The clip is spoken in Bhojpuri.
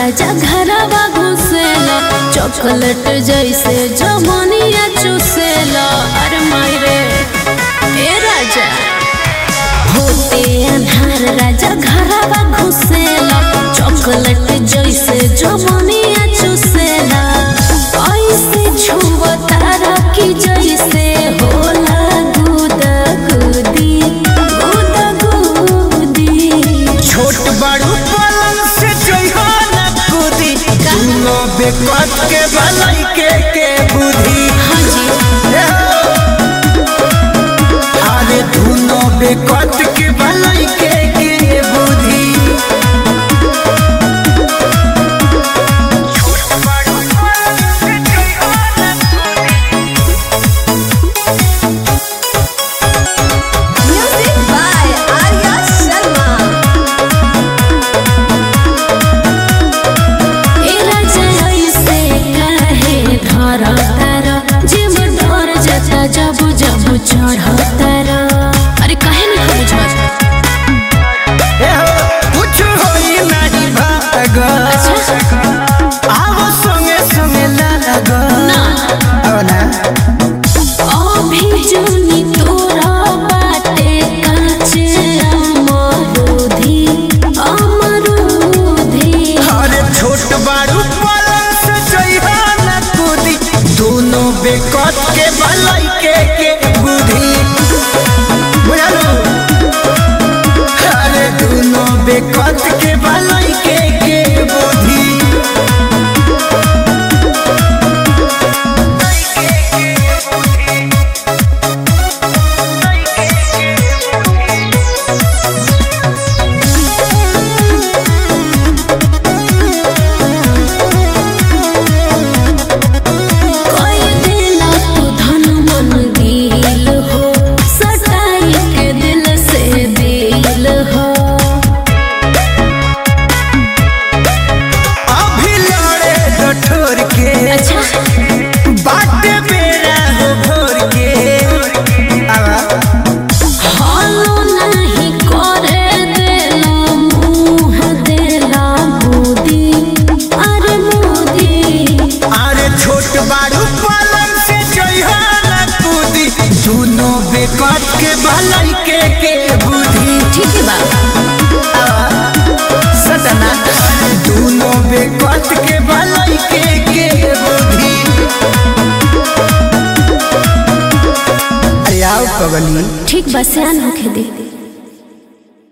राजा घरवा घुसेला चॉकलेट जैसे जमनिया चुसेला अरे मायरे ए राजा होते अन्हार राजा घरवा घुसेला चॉकलेट जैसे जमनिया चुसेला ऐसे छुवतारा की जैसे होला गुदा गुदी गुदा गुदी छोट बड़ू पलंग से जइहो न कूदी दुनो बेकत के भलाई के के बुद्धि हाँ जी हे हो। अरे दुनो बेकत के भलाई के के बुद्धि छोट बड़ू पलंग से जइहो न Music by Arya Sharma. ए राजा ऐसे काहे धरतार जीव डर जाता जब जब चढ़तार अरे काहे नहीं बुझत हे हो, कुछ होई नहीं भाग आवो संगे संगे लाग ना अब ना अभी जुनी तोरा बाटे काचे अमरुधी अमरुधी अरे छोट बारू पलंग से जइहा न कूदी दोनों बेकत के भलाई के के बुद्धि बुझलू अरे दोनों बेकत के भलाई के के बुद्धि कोई दिला तू धन मन दिल हो सटाई के दिल से दिल हो अभी लड़े गठोर के अच्छा बाटे बेरा हो भोर के आवा हालो नहीं करे देला मुँह देला मोदी अरे मोदी अरे छोट बारू पलंग से जइहा न कूदी दोनों बेकत के भलाई के के बुद्धि ठीक है बाबा सदना दोनों बेकत के भलाई के के बुद्धि अरे आओ पगली ठीक बस होके दे